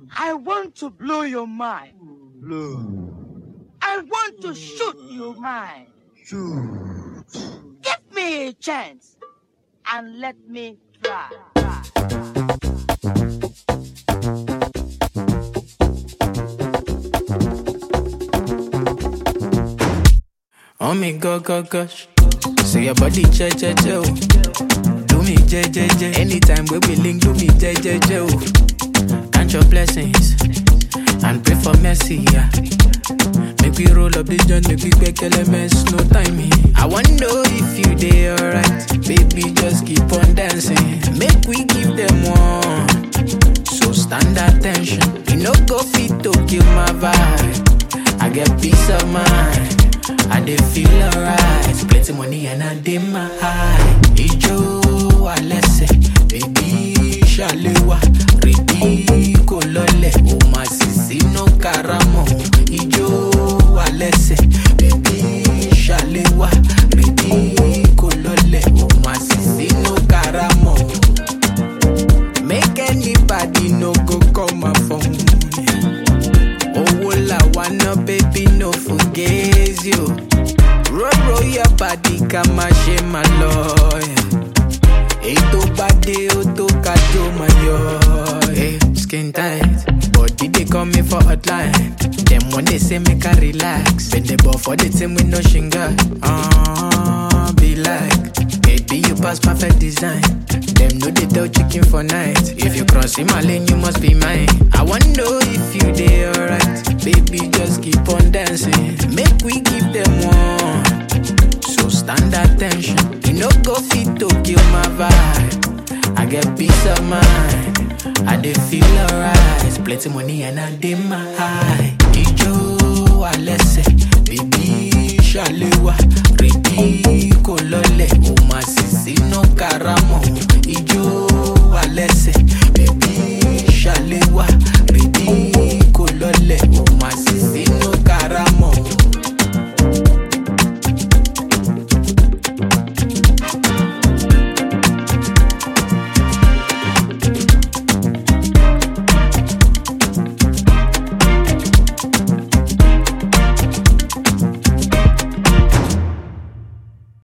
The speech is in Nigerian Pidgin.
I want to blow your mind. Blow. I want to shoot your mind. Shoot. Give me a chance and let me try. try. Oh me go go gosh. Say your body che che che oh. Do me je je je. Anytime we be link, do me je je je oh. Count your blessings and pray for mercy. Yeah. Make we roll up this joint, make we quick elements, no timing. I wanna know if you dey alright, baby. Just keep on dancing. Make we give them one. So stand attention. You no go fit to kill my vibe. I get peace of mind. I dey feel alright. Plenty money and I dey my high. Ijo alẹ́sẹ̀, baby ṣàlẹ́wà, rèdí kò lọlẹ̀. O máa sì sínú karamọ̀. Ijo alẹ́sẹ̀, baby ṣàlẹ́wà, rèdí kò lọlẹ̀. O máa sì sínú karamọ̀. Make anybody no go call my phone. Owó làwa ná baby no forget you. Roll roll your body ká má ṣe má lọ. Ètò bá dé ó tó ká tó máa yọ. Hey, skin tight, body dey call me for hotline. Dem wan dey say make I relax. Bend the ball for the team with no shinga. Uh, be like, baby you pass perfect design. Dem no dey tell chicken for night. If you cross in my lane, you must be mine. I wanna know if you dey alright. Baby, just keep on dancing. Make we give them one. So stand attention. You no go fit to kill my vibe. I get peace of mind. I dey feel alright. Plenty money and I dey my high. Ijo alẹ́sẹ̀, baby ṣàlẹ́